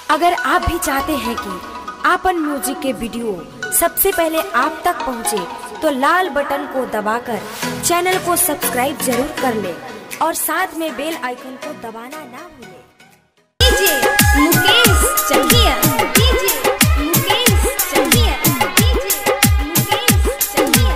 अगर आप भी चाहते हैं कि आपन म्यूजिक के वीडियो सबसे पहले आप तक पहुंचे, तो लाल बटन को दबाकर चैनल को सब्सक्राइब जरूर कर ले और साथ में बेल आइकन को दबाना ना भूलें। DJ Mukesh Chakia DJ Mukesh Chakia DJ Mukesh Chakia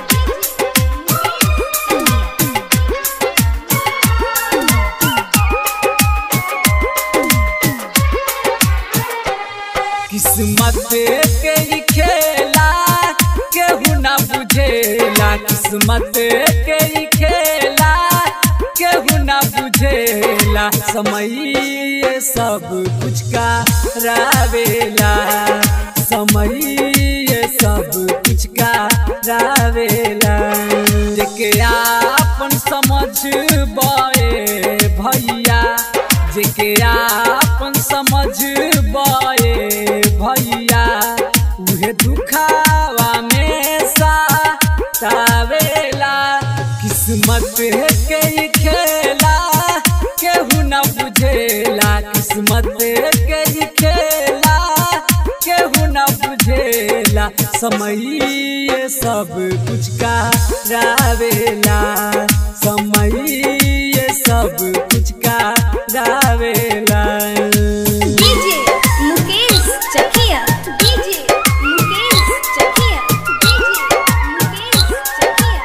किस्मत के ही खेला केहू ना बुझेला किस्मत के ही खेला केहू ना बुझेला समय ये सब कुछ का रावेला समय ये सब कुछ का रावेला जेके आपन समझ बए भैया जेके आपन समझ बए भैया उहे दुखावा में सावेला किस्मत के ही खेला केहू न बुझेला किस्मत के ही खेला केहू न बुझेला समय ये सब कुछ का रावेला समय ये सब कुछ का रावेला DJ Mukesh Chakia DJ Mukesh Chakia DJ Mukesh Chakia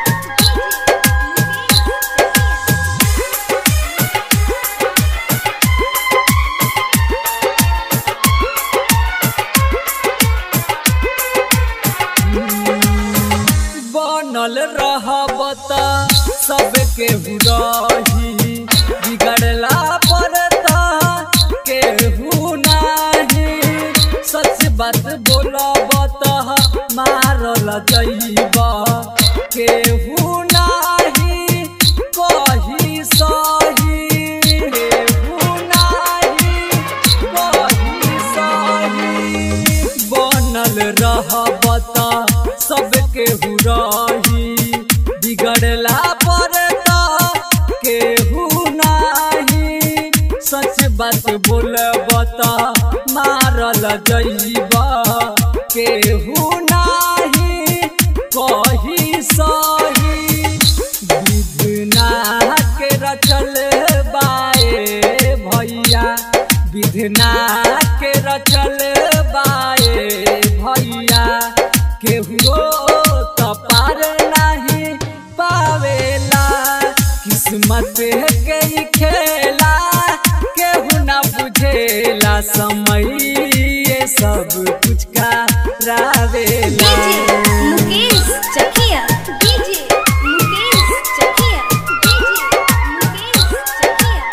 बनल रहब त सबके रही बिगड़ला पर त केहू नाही सच बात बोलब त मारल जइब केहू नाही कही सही केहू नाही कही सही बनल रहब त सबके रही बिगड़ला पर त केहू नाही सच बात बोलब त मारल जइब केहू नाही कही सही विधना के रचल बाए भैया विधना के रचल बाए भैया केहू त पार नहीं पावेला किस्मत के ही खेला केहू ना बुझेला समय ये सब कुछ का रावेला DJ Mukesh Chakia DJ Mukesh Chakia DJ Mukesh Chakia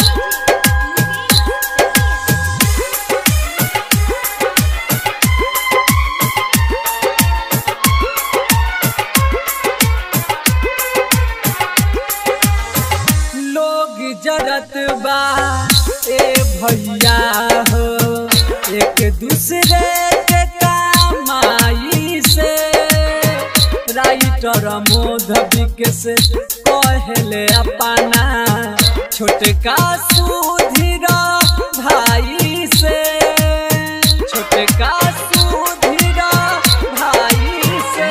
लोग जरत बा ए भैया हो एक दूसरे के कमाई से राइटर मोध विकेश कहले अपना छोटका सुधीर भाई से छोटका सुधीर भाई से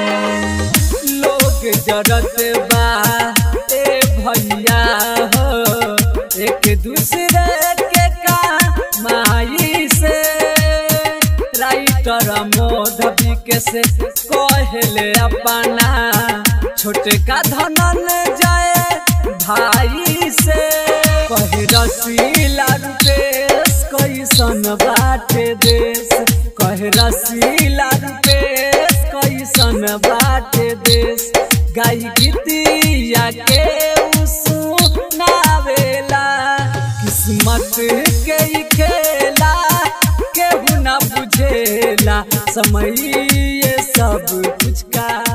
लोग जरत बा ए भैया हो एक दूसरे के कमाई से राइटर मोध विकेश कहले अपना छोटका धनन जाए भाई से कहे रसीला रुपेश कैसन बाटे देश कहे रसीला रुपेश कैसन बाटे देश गाई गीतिया के सुनावेला किस्मत के ही खेला केहू ना बुझेला समय ये सब कुछ का